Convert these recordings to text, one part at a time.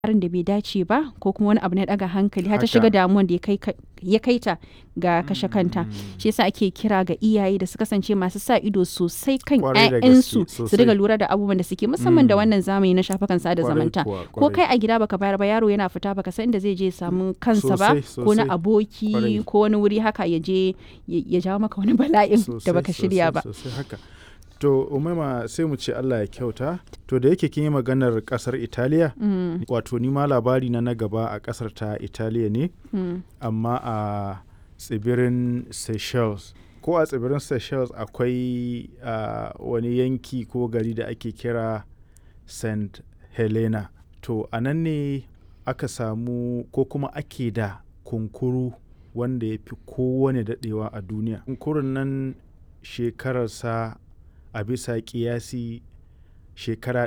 harin da bai dace ba ko kuma wani abu na daga hankali har ta Haka. shiga damuwan da ya kai ka- ya kai ta ga kashe kanta shi yasa ake kira ga iyaye da su kasance masu sa ido sosai kan Kwarai da gaske, 'ya'yansu su sosai. riga lura da abubuwan da suke musamman da Mm. wannan zamani na shafukan sada Kwarai zamanta kuwa, ko kwarai. kai a gida baka bayar ba yaro yana fita baka san inda zai je ya samu kansa ba Sosai, ko na sosai. aboki Kwarai. ko wani wuri haka ya je ya ya jawo maka wani bala'in da Sosai, baka shirya sosai, ba sosai haka to umaima sai mu ce Allah ya kyauta to da yake kin yi maganar kasar Italiya Mm, wato ni ma labari na na gaba a kasar ta Italiya ne mm. amma a tsibirin Seychelles ko a tsibirin Seychelles akwai ah, wani yanki ko gari da ake kira St. Helena to a nan ne aka samu ko kuma ake da kunkuru wanda ya fi kowane daɗewa a duniya kunkurun nan shekararsa a bisa ƙiyasi shekara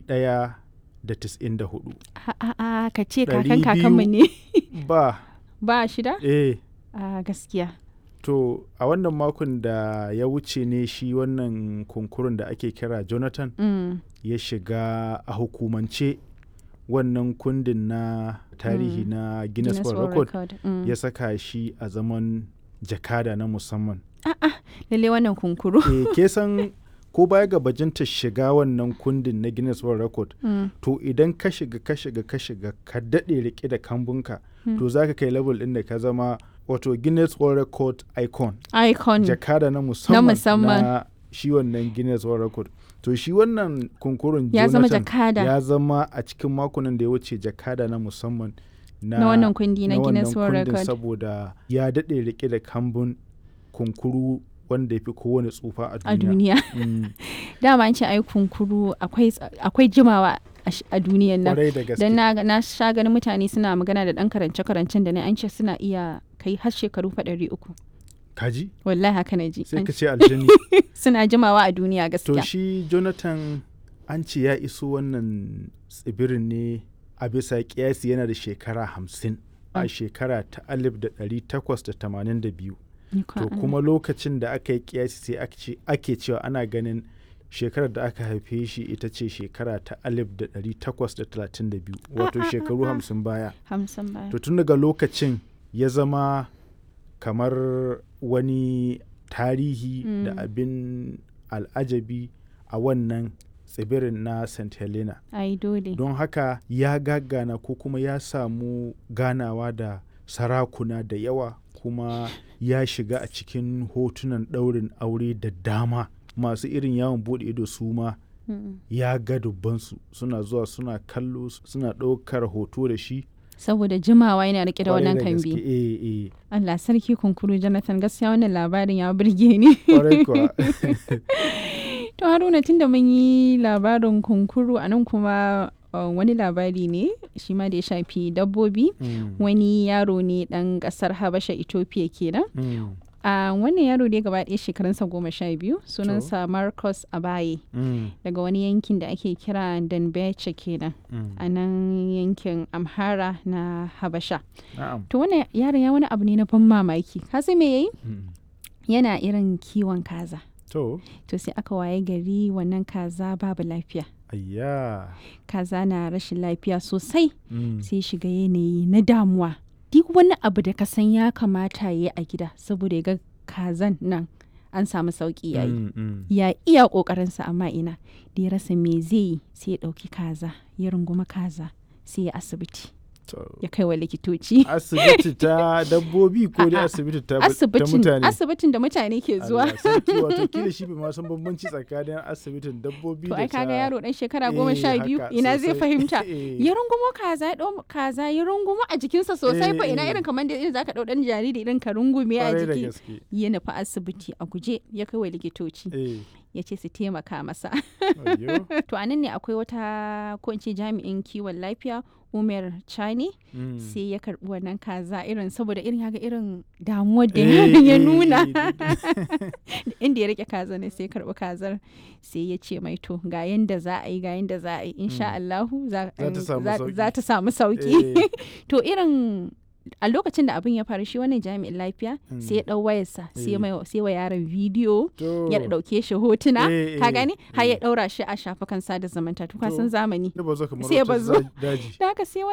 194 A- a- a, ka ce Ɗari kakan kakanmu ne ba ba shida eh a gaskiya To a wannan makon da ya wuce ne shi wannan kunkurun da ake kira Jonathan Mm, ya shiga a hukumance wannan kundin na tarihi Mm. na Guinness Guinness World World Record Record, mm. ya saka shi a zaman jakada na musamman. lalle wannan kunkuru e, ke san ko baya ga bajinta shiga wannan kundin na Guinness World Record Mm, to idan ka shiga ka shiga ka shiga ka daɗe rike da kambunka to za ka kai level ɗin da ka zama wato Guinness World Record icon. icon jakada na musamman musamman. na shi wannan Guinness World Record. To shi wannan kunkurun ya zama Jonathan jakada ya zama a cikin makonan da ya wuce jakada na musamman na, na wannan kundi na na wannan Guinness World kundin Record saboda ya daɗe rike da kambun kunkuru wanda ya fi kowane tsufa a a duniya. duniya Mm, dama an ce ai kunkuru akwai ts- akwai jimawa a sh- a duniyan nan Kwarai da gaske. dan na, na sha ganin mutane suna magana da dan karance karancen da ne an ce suna iya kai har shekaru fa ɗari uku Kaji? wallahi haka na ji Sai An- ka ce aljani. suna jimawa a duniya to gaskiya shi Jonathan an ce ya iso wannan tsibirin ne a bisa kiyasi yana da shekara hamsin a Mm. shekara ta alif da ɗari takwas da tamanin da biyu Ni kwa to Allah. kuma lokacin da aka yi kiyasi sai ake ce- ake cewa ana ganin shekarar da aka haife shi ita ce shekara ta alif da ɗari takwas da talatin da biyu wato ah, shekaru ah. hamsin baya hamsin baya to tun daga lokacin ya zama kamar wani tarihi da Mm. abin al'ajabi a wannan tsibirin na st helena ai dole don haka ya gagana ko kuma ya samu ganawa da sarakuna da yawa kuma ya shiga a cikin hotunan ɗaurin aure da dama masu irin yawon buɗe ido su ma Mm. ya ga dubbansu suna zuwa suna kallo suna ɗaukar hoto da shi saboda jimawa yana rike da Kwarai wannan gaske, kambi eh, eh. Allah sarki kunkuru Jonathan gaskiya wannan labarin ya burge ni Kwarai kuwa. To Haruna tunda mun yi labarin kunkuru a nan kuma uh, wani labari ne shi ma da ya shafi dabbobi Mm, wani yaro ne dan kasar Habasha Ethiopia kenan. mm, A wannan yaro dai gaba ɗaya shekarunsa goma sha biyu sunansa Marcus Abaye mm, daga wani yankin da ake kira Danbeche kenan mm. a nan yankin Amhara na Habasha. Na'am. To wannan yaron ya wani abu ne na ban mamaki. Ka san me yayi? Mm. Yana irin kiwon kaza. To, To sai aka waye gari wannan kaza babu lafiya. ayya. kaza na rashin lafiya sosai Mm, sai shiga yanayi na damuwa duk wani abu da ka san ya kamata ya yi a gida saboda ya ga kazan nan an samu sauki yayi mm, mm. ya iya kokarinsa amma ina da ya rasa me zai yi sai ya dauki kaza ya runguma kaza sai ya asibiti To, ya kai wa likitoci asibiti ta dabbobi ko dai A'a, asibiti ta, ta asibitin mutane? asibitin da mutane ke zuwa Allah sarki wato kila shi bai ma san bambanci tsakanin asibitin dabbobi to da ai ta... kaga yaro dan shekara Eh, goma sha biyu haka, ina zai sosai. fahimta Eh. ya rungumo kaza ya ɗau kaza ya rungumo a jikinsa sosai fa Eh, ina eh. irin kamar da irin zaka ɗau ɗan jariri irin ka rungume a Kwarai da jiki gaske. ya nufi asibiti a guje ya kai wa likitoci Eh, ya ce su taimaka masa ayyo. to anan ne akwai wata ko in ce jami'in kiwon lafiya umar chani Mm. sai ya karbi wannan kaza irin saboda irin haka irin damuwar da Eh, yaron ya eh, nuna eh, inda ya rike kaza ne sai ya karbi kazar sai ya ce mai to ga yanda za a yi ga yanda za a yi insha Allahu za Za ta samu za- sauki. za ta samu sauki Eh, to irin a lokacin da abin ya faru shi wannan jami'in lafiya Mm. sai ya ɗau wayarsa sai Eh. mai- sai wa yaron bidiyo To, ya ɗauke shi hotuna Eh, ka eh, gani har ya eh. ɗaura shi a shafukan sada zumunta to ka To. san zamani ya bazo kamar sai ya wata bazo. za- daji. da haka sai